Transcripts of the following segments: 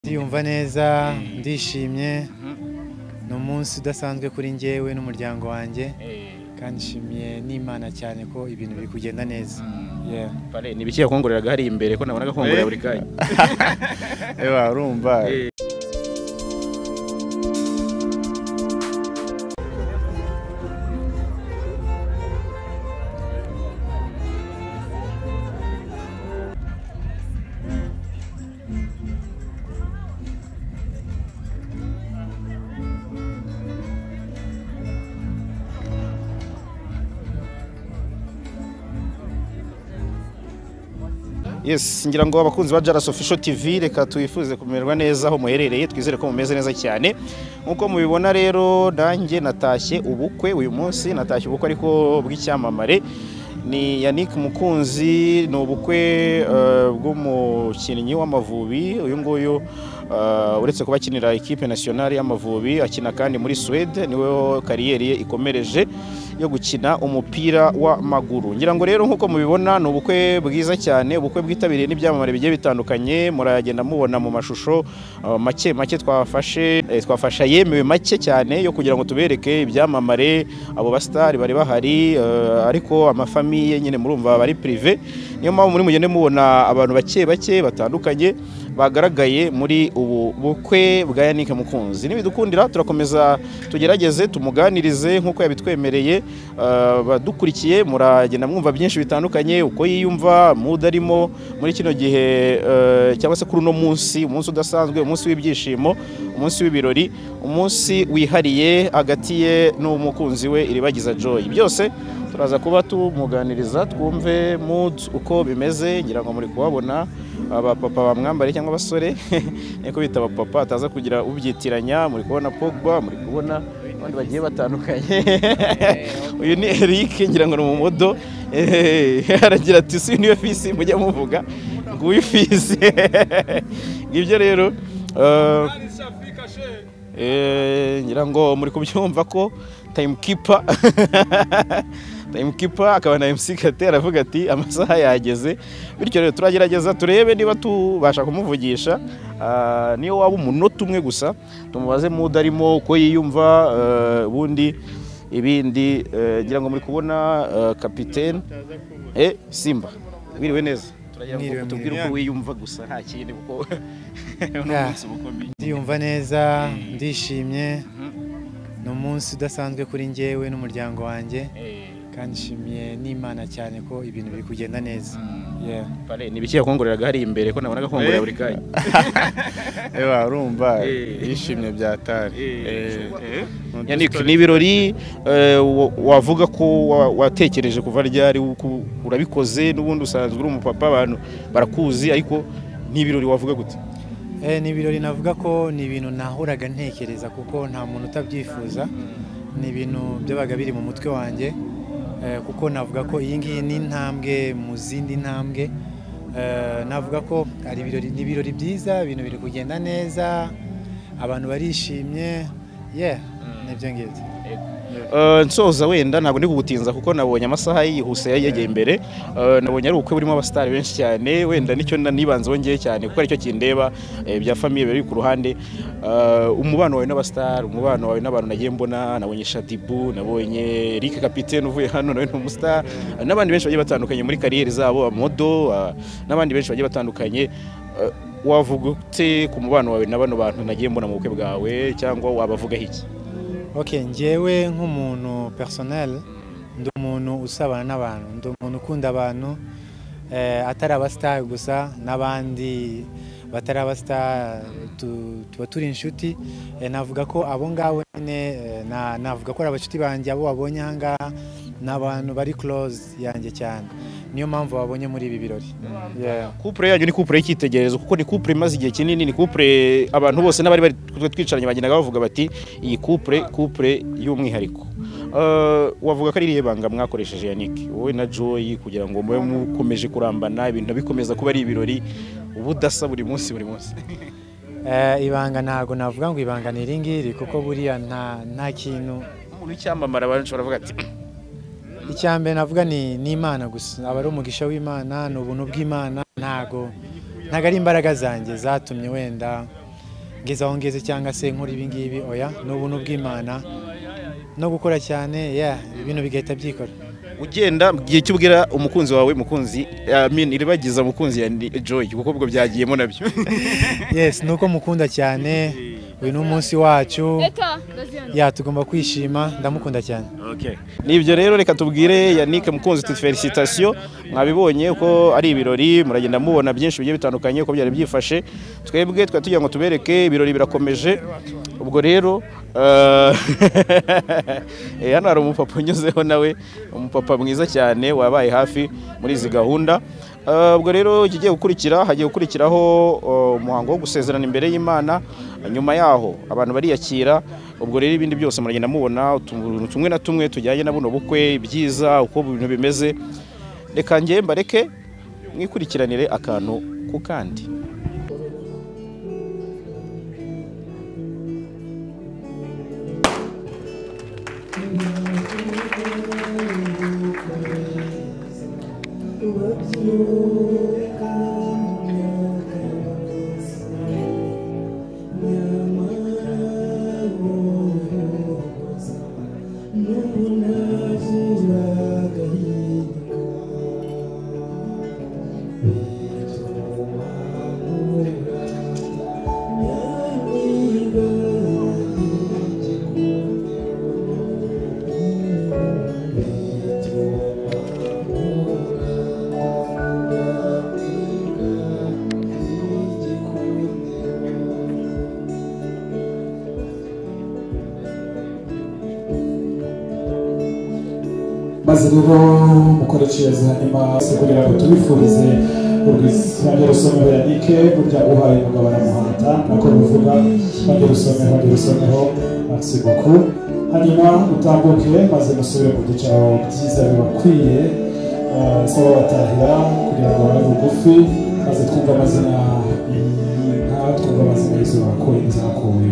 ndiyumva neza ndishimye ni umunsi udasanzwe kuri njyewe n'umuryango wanjye kandi nshimiye n'imana cyane ko ibintu biri kugenda neza Yeah. Pare, ni ibiki yakongoreraga hari imbere ko nabonaga akongorera buri kanya ewa urumva Eh. yes ngira ngo abakunzi ba Jaras Official TV reka tuyifuze kumererwa neza aho muherereye twizere ko mumeze neza cyane nk'uko mubibona rero nanjye natashye ubukwe uyu munsi natashye ubukwe ariko bw'icyamamare ni Yannick Mukunzi ni ubukwe eh, bw'umukinnyi w'amavubi uyu nguyu eh, uretse kuba akinira ikipe nationale y'amavubi akina kandi muri Suède niwe kariyeri ye ikomereje yo gukina umupira w'amaguru ngira ngo rero nk'uko mubibona ni ubukwe bwiza cyane ubukwe bwitabiriye n'ibyamamare bigiye bitandukanye muragenda mubona mu mashusho uh, make make twafashe eh, twafasha yemewe make cyane yo kugira ngo tubereke ibyamamare abo basitari bari bahari uh, ariko amafamiye nyine murumva bari prive niyo mpamvu muri mugende mubona abantu bake bake batandukanye bagaragaye muri ubu bukwe bwa Yannick Mukunzi nibidukundira turakomeza tugerageze tumuganirize nk'uko yabitwemereye eh, badukurikiye muragenda mwumva byinshi bitandukanye uko yiyumva mood arimo muri kino gihe eh, cyangwa se kuri uno munsi umunsi udasanzwe umunsi w'ibyishimo umunsi w'ibirori umunsi wihariye hagati ye n'umukunzi we iribagiza joy byose turaza kuba tumuganiriza twumve mood uko bimeze ngira ngo muri kuhabona abapapa bamwambare cyangwa abasore niko bita abapapa ataza kugira ubyitiranya muri kubona pogba muri kubona abandi bagiye batandukanye uyu ni eric ngira ngo ni umumodo Eh, aragira ati si niyo fisi mujya muvuga nguyu fisi ngibyo rero eh, Eh, ngira ngo muri kubyumva ko time keeper time keeper akaba na MC Kate aravuga ati amasaha yageze bityo rero turagerageza turebe niba tubasha kumuvugisha Ah, niyo waba umunota umwe gusa tumubaze mood arimo uko yiyumva eh, ubundi ibindi eh, ngira ngo muri kubona eh, kapitene eh, Simba wiriwe neza turagira Mwiriwe, ngo tubwire uko mwiriwe. wiyumva gusa nta kindi kuko ni Yeah. umunsi bukomeye ndiyumva neza ndishimye ni umunsi udasanzwe kuri njyewe n'umuryango wanjye Eh. kandi nshimiye n'imana cyane ko ibintu biri kugenda neza Yeah. Pare, ni ibiki yakongoreraga hari imbere ko nabonaga akongorera Eh. buri kanya Ewa urumva Eh. yishimye byatari Eh. Mu Yannick dustory- ni ibirori eh, wa- wavuga ko wa- watekereje kuva ryari uko urabikoze n'ubundi usanzwe uri umupapa abantu barakuzi ariko ni ibirori wavuga gute Eh, ni ibirori navuga ko ni ibintu nahoraga ntekereza kuko nta muntu utabyifuza ni ibintu byabaga biri mu mutwe wanjye eh, kuko navuga ko iyi ngiyi ni intambwe mu zindi ntambwe Eh, navuga ko ari ibirori ni ibirori byiza ibintu biri kugenda neza abantu barishimye yeah nibyo ngibyo Eh, nsoza wenda ntabwo ndi kugutinza kuko nabonye amasaha yihuse yegeye imbere Eh, nabonye ari ubukwe burimo abasitari benshi cyane wenda nicyo na- nibanzeho ngewe cyane kuko aricyo kindeba eh, bya famiye biri ku ruhande Eh, umubano wawe n'abasitari umubano wawe n'abantu nagiye mbona nabonye shadibu nabonye Eric kapitene uvuye hano nawe ni umusitari n'abandi benshi bagiye batandukanye muri kariyeri zabo amodo ah, n'abandi benshi bagiye batandukanye Eh, wavuga ute ku mubano wawe na bano bantu nagiye mbona mu bukwe bwawe cyangwa wabavugaho iki ok njyewe nk'umuntu personel ndi umuntu usabana n'abantu ndi umuntu ukunda abantu eh, atari abasitari gusa n'abandi batari abasitari tu- tuba turi inshuti Eh, navuga ko abo ngabo nyine eh, na- navuga ko ari abashuti banjye abo babonye aha ngaha ni abantu bari close yanjye cyane niyo mpamvu babonye muri ibi birori Yeah. Couple yanyu ni couple y'icyitegererezo kuko ni couple imaze igihe kinini ni couple abantu bose n'abari bari twe twicaranye bagendaga bavuga bati iyi couple couple y'umwihariko Eh, wavuga ko ari irihe banga mwakoresheje Yannick wowe na Joy kugira ngo mube mukomeje kurambana ibintu bikomeza kuba ari ibirori ubudasa buri munsi buri munsi Eh, ibanga ntabwo navuga ngo ibanga ni iringiri kuko buriya nta nta kintu umuntu w'icyamamare abantu bashobora kuvuga ati icya mbere navuga ni ni imana gusa aba ari umugisha w'imana ni ubuntu bw'imana ntago ntago ari imbaraga zanjye zatumye wenda ngeze aho ngeze cyangwa se nkora ibi ngibi oya ni ubuntu bw'imana no gukora cyane ya ibintu bigahita byikora ugenda mu gihe cy'ubwira umukunzi wawe mukunzi amin iribagiza mukunzi ya ni- joy kuko ubwo byagiyemo nabyo yes ni uko mukunda cyane uyu ni umunsi wacu ya tugomba kwishima ndamukunda cyane ni ibyo rero reka tubwire yannick mukunzi tuti felicitasiyo mwabibonye ko ari ibirori muragenda mubona byinshi bigiye bitandukanye uko byari byifashe twebwe twari tugira ngo tubereke ibirori birakomeje ubwo rero eh, eh, hano hari umupapa unyuzeho nawe umupapa mwiza cyane wabaye hafi muri izi gahunda Eh, ubwo rero ikigiye gukurikira hagiye gukurikiraho eh, umuhango wo gusezerana imbere y'imana nyuma yaho abantu bariyakira ubwo rero ibindi byose muragenda mubona utuntu tumwe na tumwe tujyanye na buno bukwe ibyiza uko ibintu bimeze reka njye mbareke mwikurikiranire akantu ku kandi maze rero mukoreshereza imasi kugira ngo tubifurize urwisanje rusomeho yanike burya uhaye umugabo aramuhata nako bivuga bajye rusome bajye rusomeho merci beaucoup hanyuma utambuke maze musubire mu ducao byiza bibakwiye eh, saba batahira kugira ngo babe bugufi maze twumve amazina y'inka twumve amazina y'izo bakuye n'izakuye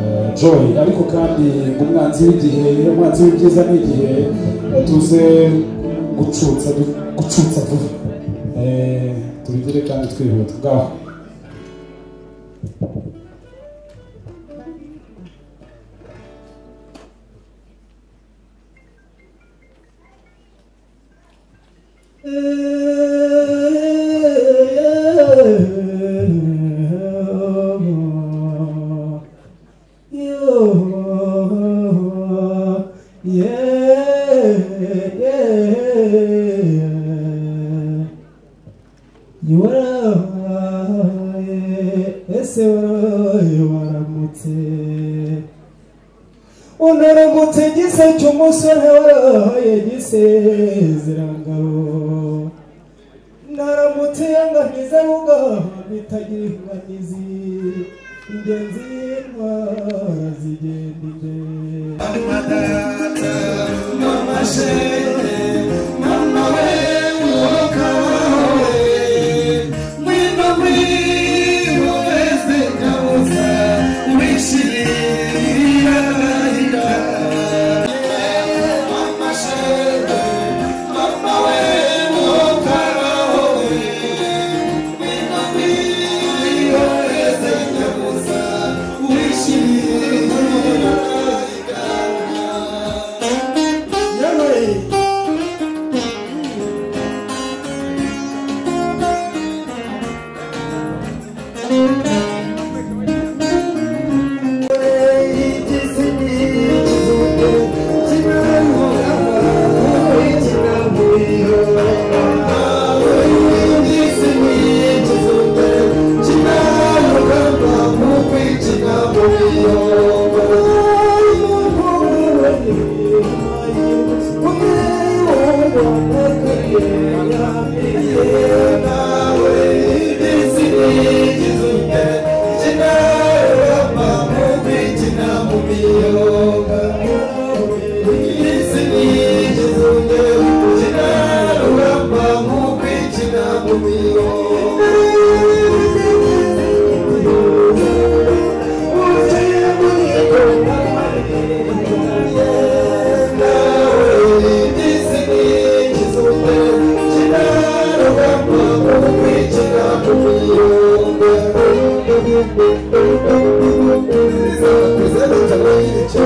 Eh, joy ariko kandi umwanzi w'igihe umwanzi w'ibyiza ni igihe eh, tuze gucutsa du- gucutsa vuba Eh, tubigire kandi twihuta bwaho ese warabaye waramutse unaramutse gise cy'umusore warabaye gisezerangabo naramutse yanganiza bugaha bitagira inganizi ingenzi y'intwara zigenda imbere Yeah, right. Bize de bize de canı iyice